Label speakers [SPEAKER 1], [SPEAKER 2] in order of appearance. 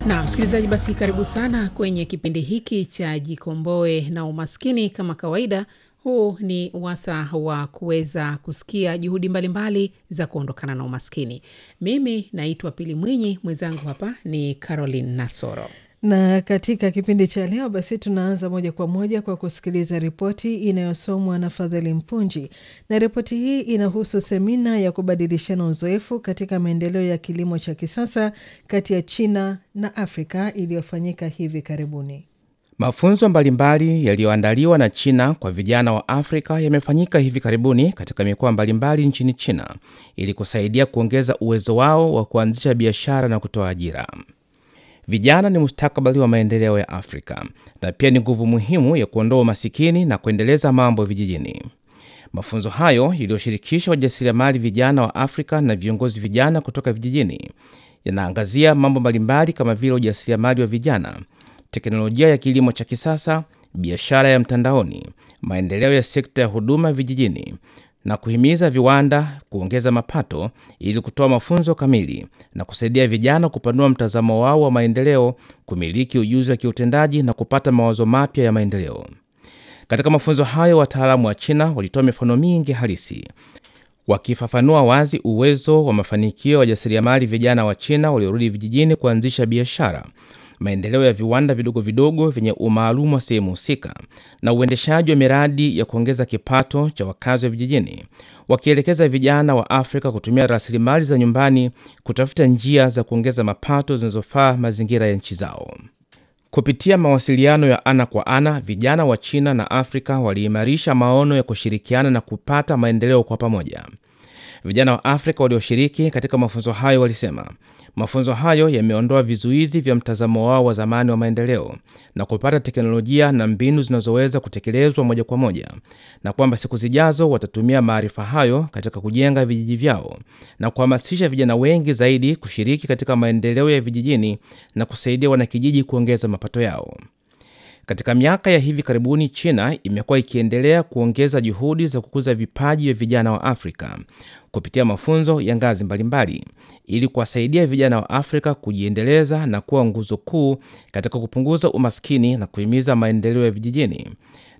[SPEAKER 1] Na msikilizaji, basi karibu sana kwenye kipindi hiki cha Jikomboe na Umaskini. Kama kawaida, huu ni wasa wa kuweza kusikia juhudi mbalimbali mbali za kuondokana na umaskini. Mimi naitwa Pili Mwinyi, mwenzangu hapa ni Caroline Nasoro
[SPEAKER 2] na katika kipindi cha leo basi tunaanza moja kwa moja kwa kusikiliza ripoti inayosomwa na Fadhili Mpunji, na ripoti hii inahusu semina ya kubadilishana uzoefu katika maendeleo ya kilimo cha kisasa kati ya China na Afrika iliyofanyika hivi karibuni.
[SPEAKER 3] Mafunzo mbalimbali yaliyoandaliwa na China kwa vijana wa Afrika yamefanyika hivi karibuni katika mikoa mbalimbali nchini China ili kusaidia kuongeza uwezo wao wa kuanzisha biashara na kutoa ajira. Vijana ni mustakabali wa maendeleo ya Afrika na pia ni nguvu muhimu ya kuondoa umasikini na kuendeleza mambo vijijini. Mafunzo hayo yaliyoshirikisha wajasiriamali vijana wa Afrika na viongozi vijana kutoka vijijini yanaangazia mambo mbalimbali kama vile ujasiriamali wa vijana, teknolojia ya kilimo cha kisasa, biashara ya mtandaoni, maendeleo ya sekta ya huduma vijijini na kuhimiza viwanda kuongeza mapato ili kutoa mafunzo kamili na kusaidia vijana kupanua mtazamo wao wa maendeleo, kumiliki ujuzi wa kiutendaji na kupata mawazo mapya ya maendeleo. Katika mafunzo hayo, wataalamu wa China walitoa mifano mingi halisi wakifafanua wazi uwezo wa mafanikio ya wajasiriamali vijana wa China waliorudi vijijini kuanzisha biashara maendeleo ya viwanda vidogo vidogo vyenye umaalumu wa sehemu husika na uendeshaji wa miradi ya kuongeza kipato cha wakazi wa vijijini, wakielekeza vijana wa Afrika kutumia rasilimali za nyumbani kutafuta njia za kuongeza mapato zinazofaa mazingira ya nchi zao. Kupitia mawasiliano ya ana kwa ana, vijana wa China na Afrika waliimarisha maono ya kushirikiana na kupata maendeleo kwa pamoja. Vijana wa Afrika walioshiriki katika mafunzo hayo walisema mafunzo hayo yameondoa vizuizi vya mtazamo wao wa zamani wa maendeleo na kupata teknolojia na mbinu zinazoweza kutekelezwa moja kwa moja, na kwamba siku zijazo watatumia maarifa hayo katika kujenga vijiji vyao na kuhamasisha vijana wengi zaidi kushiriki katika maendeleo ya vijijini na kusaidia wanakijiji kuongeza mapato yao. Katika miaka ya hivi karibuni, China imekuwa ikiendelea kuongeza juhudi za kukuza vipaji vya vijana wa Afrika kupitia mafunzo ya ngazi mbalimbali ili kuwasaidia vijana wa Afrika kujiendeleza na kuwa nguzo kuu katika kupunguza umaskini na kuhimiza maendeleo ya vijijini.